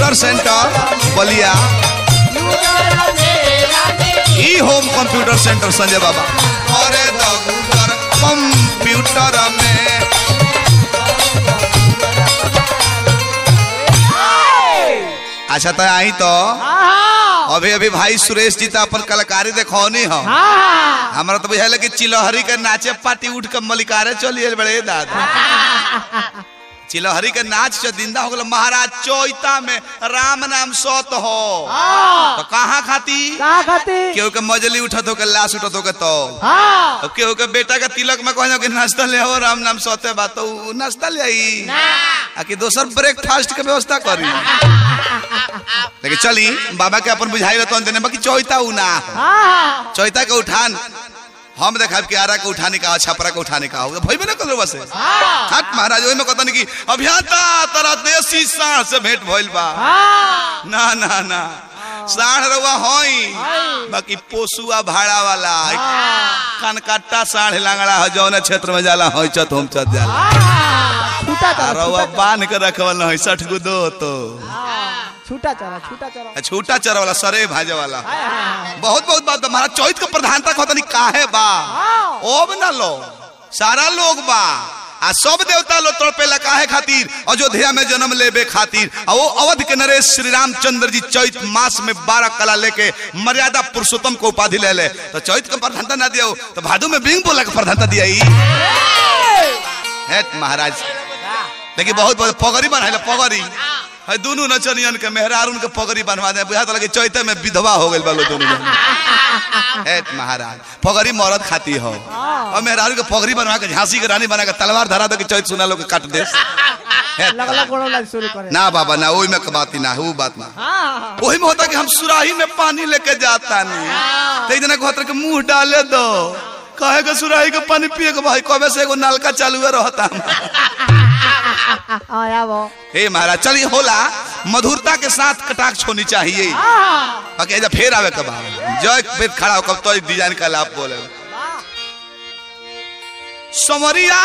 Computer centre बलिया ई home computer centre Sanjay बाबा अरे दगुदर कंप्यूटर में अच्छा तो आई तो अभी अभी भाई सुरेश जी तो अपन कलाकारी देखौनी हो हमारा तो बुझाइल कि चिलहरी के नाचे पार्टी उठ के मलिकारे चलिए बड़े दादा चिलहरी के नाच जो दिंदा हो गल महाराज चौता में राम नाम सत हो तो कहाँ खाती कहाँ खाती केहू के मजली उठत हो के लाश उठत हो के तो हाँ अब केहू के बेटा के तिलक में कहना कि नाश्ता ले हो राम नाम सते बात तो उ नाश्ता ले आई आ कि दोसर ब्रेकफास्ट के व्यवस्था करी लेकिन चली बाबा के अपन बुझाई तो देने बाकी चौता उ ना हो। हाँ चौता के उठान हम देखा कि आरा के उठाने का छपरा के उठाने का हो भइबे ना करो बस हट महाराज ओहि में कहता कि अभियंता तरा देसी साढ़ से भेंट भइल बा हाँ ना ना ना साढ़ रउआ होई बाकी पोसुआ भाड़ा वाला कनकट्टा साढ़ लांगड़ा हो जौन क्षेत्र में जाला होई चत हम चत जाला छूटा आ चला रउआ बांध के रखवल है सठ गो दो तो छूटा चला छूटा चला आ छूटा चर वाला सरे भाजे वाला हाय, हाय, हाय। बहुत बहुत बात बा महाराज चौथ के प्रधानता कहता नहीं काहे बा ओब ना लो सारा लोग बा आ सब देवता लोग तड़पेला काहे खातिर अयोध्या में जन्म लेबे खातिर आ वो अवध के नरेश श्री रामचंद्र जी चैत मास में बारह कला लेके मर्यादा पुरुषोत्तम को उपाधि ले ले तो चैत के प्रधानता ना दिया तो भादु में बिंग बोला के प्रधानता दिया ही हेट महाराज देखिए बहुत बहुत पगड़ी बनाए पगड़ी है दोनों नचनियन के मेहरारून के पगड़ी बनवा दे बुझा लगे चैते में विधवा हो गई बालो दोनों जन। हेट महाराज पगड़ी मरद खाती हो और मेहरारू के पगड़ी बनवा के झांसी के रानी बना के तलवार धरा दो कि चैत सुना लो के काट दे हेट लगला गोड़ो लग शुरू करे ना बाबा ना ओही में के बात ही ना है वो बात ना हाँ वही में होता कि हम सुराही में पानी लेके जाता नहीं तो एक जना कहता कि मुंह डाले दो कहे के सुराही के पानी पिए के भाई कबे से एगो नलका चालू है रहता हाँ या वो हे महाराज चलिए होला मधुरता के साथ कटाक्ष होनी चाहिए हाँ बाकी ऐसा फेर आवे कब जय पेट खड़ा हो कब तो डिजाइन का लाभ बोले समरिया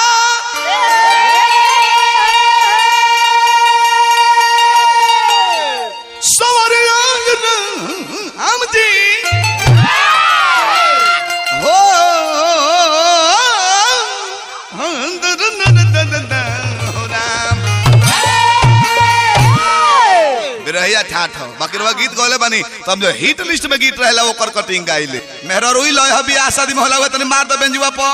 समरिया हम जी हो हो राम बिरहिया ठाठ हो बाकी रवा गीत गौले बनी तो हम जो हिट लिस्ट में गीत रहेला ओकर कटिंग गाइले मेहरा रोई लय हबी आ शादी में होला हुआ तनी मार द बेंजुआ प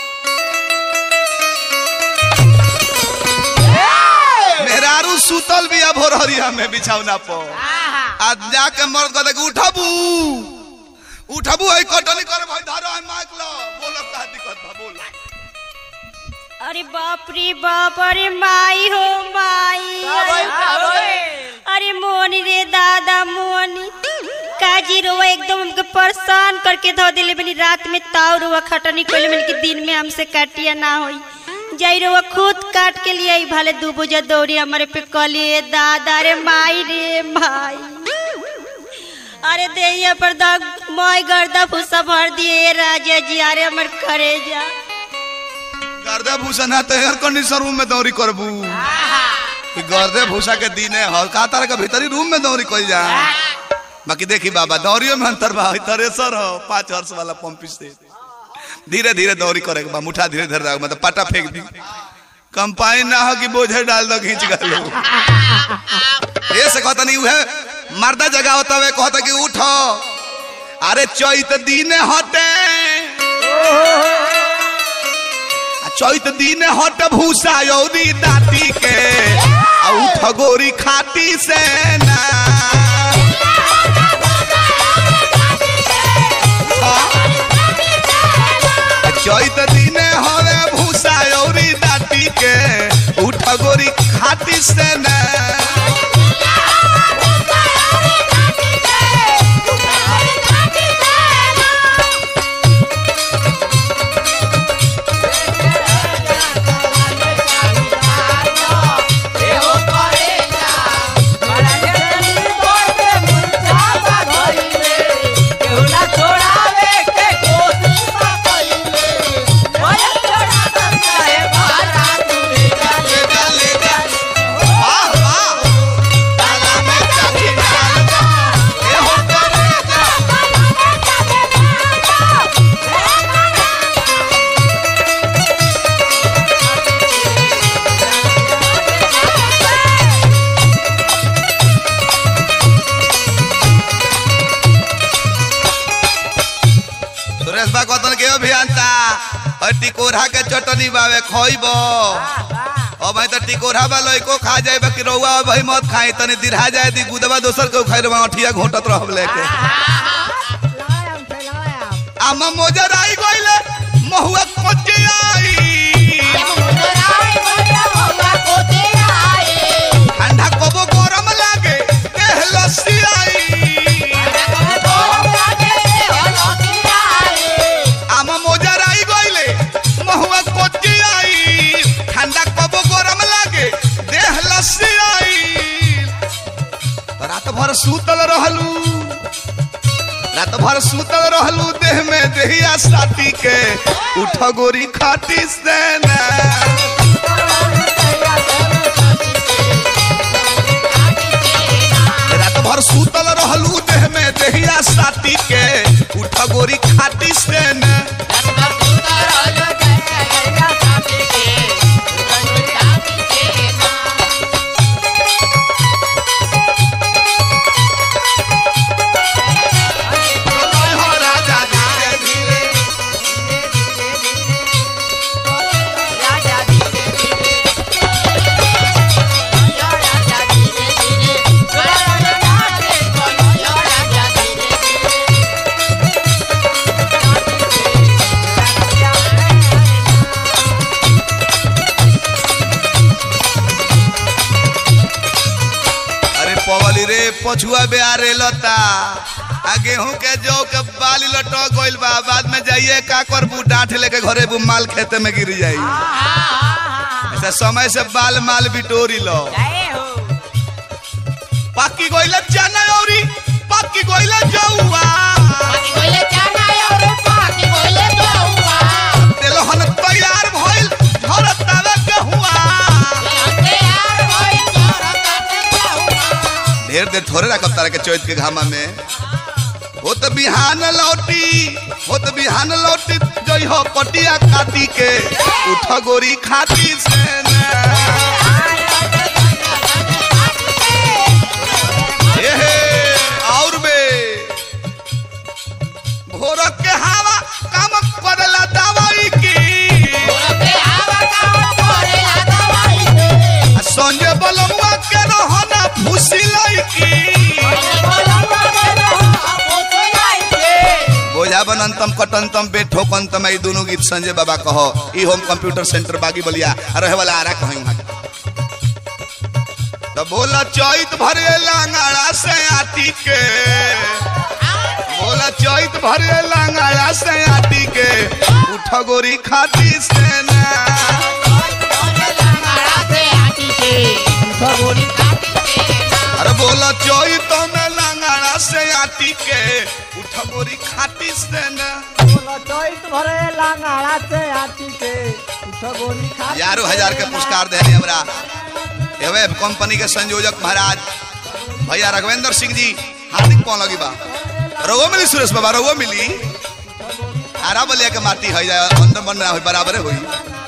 मेहरारू सुतल भी अब हरिया में बिछौना प आज जाके मर्द कहते कि उठबू उठबू है कटनी करे भाई धरो है माइक लो बोलो का दिक्कत बा बोलो अरे बाप रे बाप अरे माई हो माई अरे मोनी रे दादा मोनी काजी रोवा एकदम हमके परेशान करके धो दिले बनी रात में ताव रोवा खटनी कोले मन के दिन में हमसे काटिया ना होई जाई रोवा खुद काट के लिए आई भले दू बुझा दौड़ी हमारे पे कलिए दादा रे माई रे माई अरे देहिया पर दाग माई गर्दा फुसा भर दिए राजा जी अरे हमर करे जा गर्दे भूसा ना तो एयर कंडीशन रूम में दौरी करबू कि गर्दे भूसा के दीने हो का तार के भीतरी रूम में दौरी कइल जा बाकी देखी बाबा दौरियो में अंतर बा हई थ्रेसर हो पांच वर्ष वाला पंप से धीरे धीरे दौरी करे के बा मुठा धीरे धीरे रख मतलब पाटा फेंक दी कंपाइन ना हो कि बोझे डाल दो खींच गलो ये से कहता नहीं उहे मर्दा जगह होता वे कहता कि उठो अरे चैत दीने हटे आ चैत दिन हट भूसा यौरी दाती के आ उठ गोरी खाती से ना आ, चैत दिन हवे भूसा यौरी दाती के उठ गोरी खाती से ना वाह टिकोरा के चटनी बावे खइब अब भाई तो टिकोरा बा लइको खा जाए बाकी रउआ भाई मत खाई तनी दिरहा जाए दी गुदवा दोसर के खाई रवा अठिया घोटत रहब लेके लायाम थे लायाम आमा मोजर आई गइले महुआ कोचे आई ठंडा कबो गरम लागे एह लस्सी आई आमा मोजर आई गइले महुआ कोचे आई ठंडा कबो गरम लागे देह लस्सी आई तो रात भर सूतल रहलू रात भर सूतल रहलू देह में देहिया साथी के उठ गोरी खाटी से ना रात भर सूतल रहलू देह में देहिया साथी के उठ गोरी खाटी से न राजा धीरे धीरे अरे पवली रे पछुआ बेआरे लता आ गेहूं के जौ के बाली लटक गइल बा बाद में जाइए का करबू डांठ लेके घरे बू माल खेते में गिर जाई ऐसा समय से बाल माल बिटोरी लो पाकी गइल चना औरी पाकी गइल जौआ तेलहन तैयार भइल झरत तावे के हुआ ढेर देर थोड़े रखब तारा के चौथ के घामा में हो तो बिहान लौटी हो तो बिहान लौटी जई हो पटिया काटी के उठ गोरी खाती से ना। ए हे, और बे भोर के हवा काम करला दवाई की आ संजय बलमुआ के रहना फुसी लईकी बोझा बनंतम कटंतम बेठोकंतम ई दोनों गीत संजय बाबा कहो ई होम कंप्यूटर सेंटर बागी बलिया रहे वाला आरा कहीं वहां तो बोला चैत भरे लांगाड़ा से आती के बोला चैत भरे लांगाड़ा से आती के उठ गोरी खाती से ना अरे बोला चैत में लांगाड़ा से आती के उठ गोरी खाती से ना बोला चैत भरे लांगाड़ा से आती के उठ गोरी खा हजारों हजार के पुरस्कार दे रहे हमरा एवे कंपनी के संयोजक महाराज भैया रघवेंद्र सिंह जी हार्दिक कौन लगी बा रघुओ मिली सुरेश बाबा रघुओ मिली आरा बलिया के माटी है जाए अंदर बन रहा बराबर होई